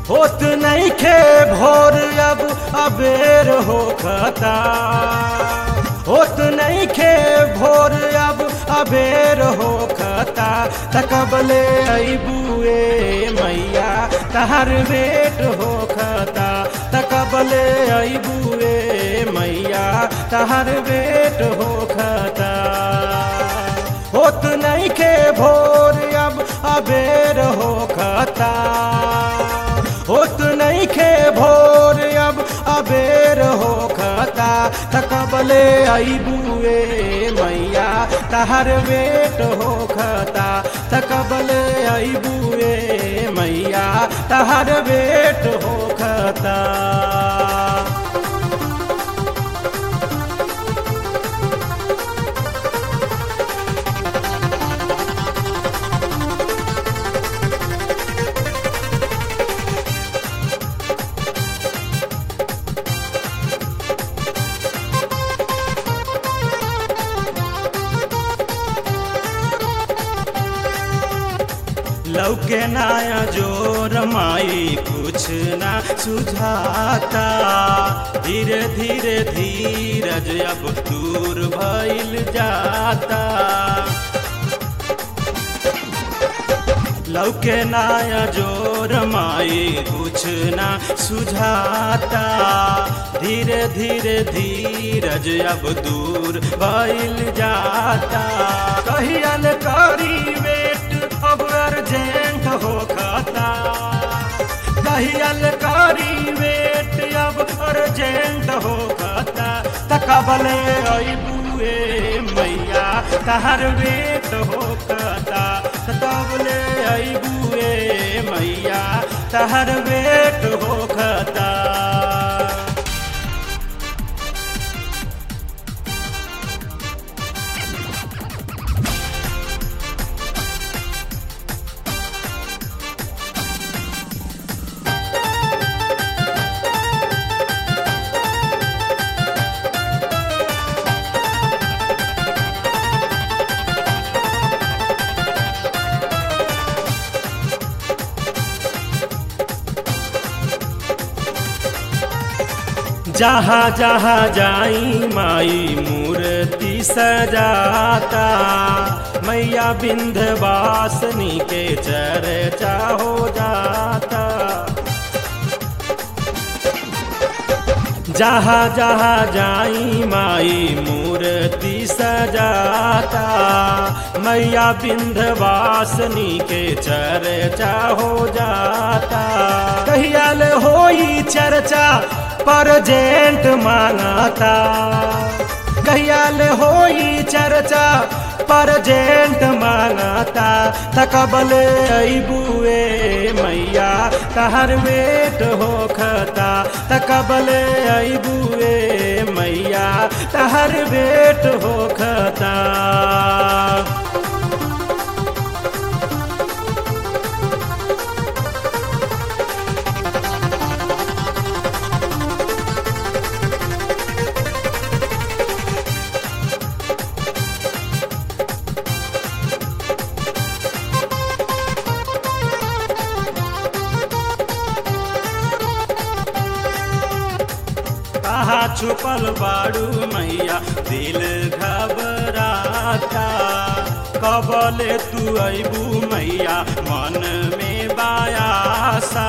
होत नहीं खे भोर अब अबेर हो खता होत नहीं खे भोर अब अबेर हो खता तकबले अबुए मैया तहर बेट हो खता तकबले अबुए मैया तहर बेट हो खता होत नहीं खे भोर अब अबेर हो खता होत नहीं खे भोर अब अबेर हो खता तकबले अबुए मैया तहर बेट हो खता तकबले अबुए मैया तहर बेट हो खता लौके नाया जोर माई कुछ ना सुझाता धीरे धीरे धीरज अब दूर भइल जाता लौके नाया जोर माई कुछ ना सुझाता धीरे धीरे धीरज अब दूर भइल जाता कहियल करी वेट अब अर्जेंट हो खाता कहियल करी वेट अब अर्जेंट हो खाता तकबले अबुए मैया तहर वेट हो खाता तकबले अबुए मैया तहर वेट हो खाता जहाँ जहाँ जाई माई मूर्ति सजाता मैया बिंधवासनी के चर्चा हो जाता जहाँ जहाँ जाई माई मूर्ति सजाता मैया बिंधवासनी के चर्चा हो जाता कहियाल होई चर्चा परजेंट मांगाता कहियाल होई चर्चा परजेंट मांगाता तकबल अबुए मैया तहर वेट हो खता तकबल अबुए मैया तहर वेट हो खता कहा छुपल बाड़ू मैया दिल घबराता कबले तू अबू मैया मन में बायासा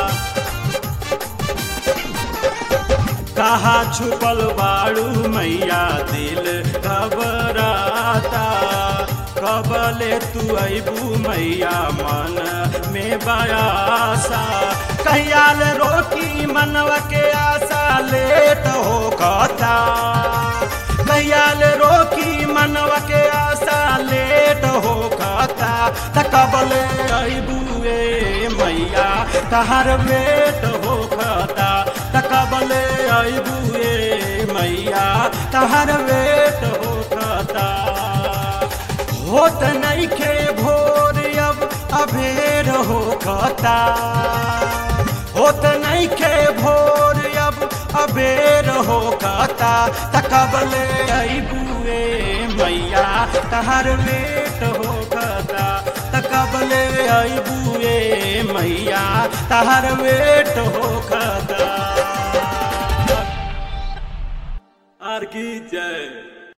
कहा छुपल बाड़ू मैया दिल घबराता कबले तू अबू मैया मन में बयासा कहियाल रोकी मनवा के आशा लेट हो कहता कहियाल रोकी मनवा के आशा लेट हो कहता तकबले अबुए मैया तहर बेट हो कहता तकबले अबुए मैया तहर बेट हो कहता होत नहीं खे भोर अब अबेर हो कहता होत नहीं खे भोर अब अबेर हो कहता तकबले अबुए मैया तहर बेट हो कहता तकबले अबुए मैया तार वेट हो खदा आर की जय